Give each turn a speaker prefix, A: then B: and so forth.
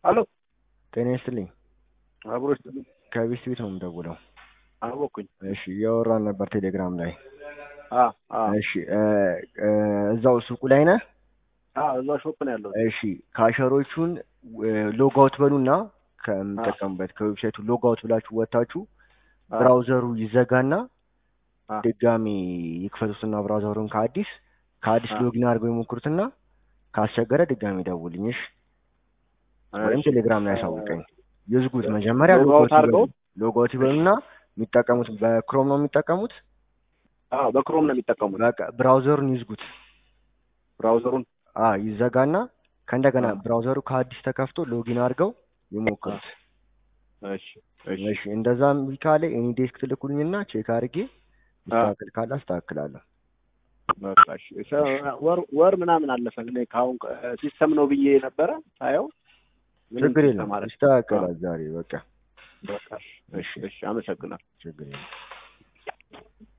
A: ሄሎ
B: ጤና ይስጥልኝ።
A: አብሮ ይስጥልኝ።
B: ከቤት ቤት ነው የምደውለው።
A: አወኩኝ።
B: እሺ እያወራን ነበር ቴሌግራም ላይ።
A: አ አ
B: እሺ እ እ እዛው ሱቁ ላይ ነህ?
A: አ እዛ ሾፕ ነው ያለው።
B: እሺ ካሸሮቹን ሎግ አውት በሉና ከምጠቀምበት ከዌብሳይቱ ሎግ አውት ብላችሁ ወጥታችሁ ብራውዘሩ ይዘጋና
A: አ
B: ድጋሚ ይክፈቱትና ብራውዘሩን ከአዲስ ከአዲስ
A: አ
B: ሎጊን አድርገው የሞክሩትና ካስቸገረ ድጋሚ ደውልኝ። እሺ ወይም
A: እሺ
B: ቴሌግራም ላይ ያሳውቀኝ። ይዝጉት መጀመሪያ
A: ሎግ
B: ሎግ
A: አውት
B: አውት
A: አድርገው
B: ይበሉ። ሎግ አውት ይበሉና የሚጠቀሙት በክሮም ነው የሚጠቀሙት።
A: አ በክሮም ነው የሚጠቀሙት
B: በቃ ብራውዘሩን ይዝጉት።
A: ብራውዘሩን።
B: አ ይዘጋና ከእንደገና
A: አ
B: ብራውዘሩ ከአዲስ ተከፍቶ ሎጊን አድርገው
A: አ
B: ይሞክሩት።
A: እሺ እሺ
B: እሺ እንደዛ እምቢ ካለ ኤኒ ዴስክ ትልኩልኝና ቼክ አድርጌ
A: አ
B: ይስተካከል ካለ አስተካክላለሁ።
A: በቃ እሺ ሰ- ወር ወር ምናምን አለፈን። እኔ ከአሁን ሲስተም ነው ብዬ ነበረ ሳየው ምንም
B: ችግር
A: ሲስተም
B: የለም
A: አለ። አ
B: ይስተካከላል ዛሬ በቃ
A: በቃ እሺ
B: እሺ
A: እሺ እሺ አመሰግናለሁ።
B: ችግር የለም።